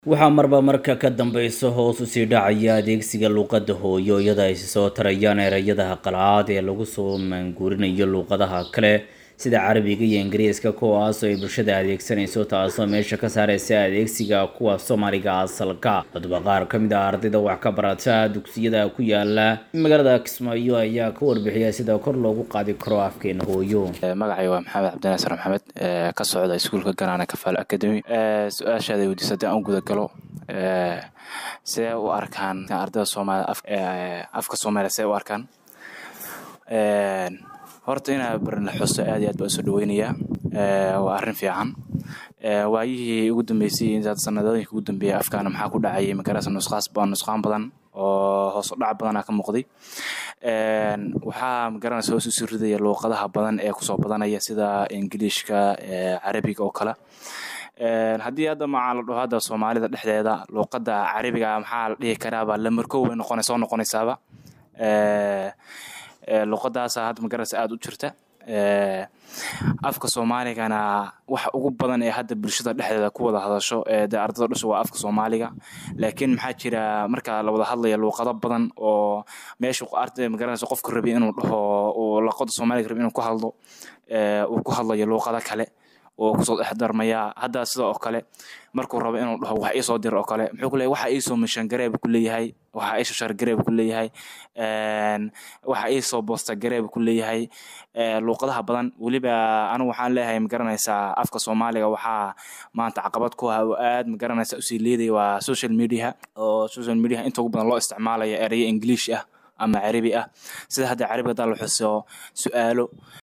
waxaa marba marka ka dambeysa hoos usii dhacaya adeegsiga luuqadda hooyo iyada ay soo tarayaan ereyadaha qalaad ee lagu soo maanguurinayo luuqadaha kale sida carabiga iyo ingiriiska kuwaas oo ay bulshada adeegsanayso taasoo meesha ka saareysa adeegsiga kuwa soomaaliga asalka haddaba qaar ka mid ah ardayda wax ka barata dugsiyada ku yaala magaalada kismaayo ayaa ka warbixiya sida kor loogu qaadi karo afkeena hooyo magacay waa maxamed cabdinaasar maxamed ka socda iskuulka ganaana kafaal academy su-aashaada weydiisa haddii aan u guda galo sidee u arkaan ardayda soomaaliya afka soomaaliya sidee u arkaan horta inaa barna xuso aad iyo aad baan usoo dhaweynayaa waa arrin fiican waayihii ugu dambeysay intaad sanadooyinka ugu dambeeyay afkaana maxaa ku dhacayay magarasa nusqaas nusqaan badan oo hoos u dhac badanaa ka muuqday waxaa magaranaysa hoos usii ridaya luuqadaha badan ee kusoo badanaya sida ingiliishka carabiga oo kale haddii hadda macaa la dhaho hadda soomaalida dhexdeeda luuqadda carabiga maxaa la dhihi karaaba lamarkow bay noqona soo noqonaysaaba luuqadaasa hadda magarasa aada u jirta afka soomaaligana waxa ugu badan ee hadda bulshada dhexdeeda ku wada hadasho de ardada dhusha waa afka soomaaliga laakiin maxaa jira marka la wada hadlaya luuqado badan oo meesha arday magaranaysa qofka rabi inuu dhaho uu luuqada soomaaliga rabi inuu ku hadlo uu ku hadlayo luuqado kale oo kusoo dhexdarmaya hadda sida oo kale markuu rabo inuu dhaho wax iisoo dir oo kale muxuu kuleeyahay waxa iisoo mishan gareeb ku leeyahay waxa iisoo shar gareeb ku leeyahay waxa iisoo boosta gareeb ku leeyahay luuqadaha badan weliba anigu waxaan leeyahay magaranaysaa afka soomaaliga waxaa maanta caqabad ku ah oo aad magaranaysa usii leedaya waa social media oo social media inta ugu badan loo isticmaalayo erayo english ah ama carabi ah sida hadda carabi haddaa la xuso su-aalo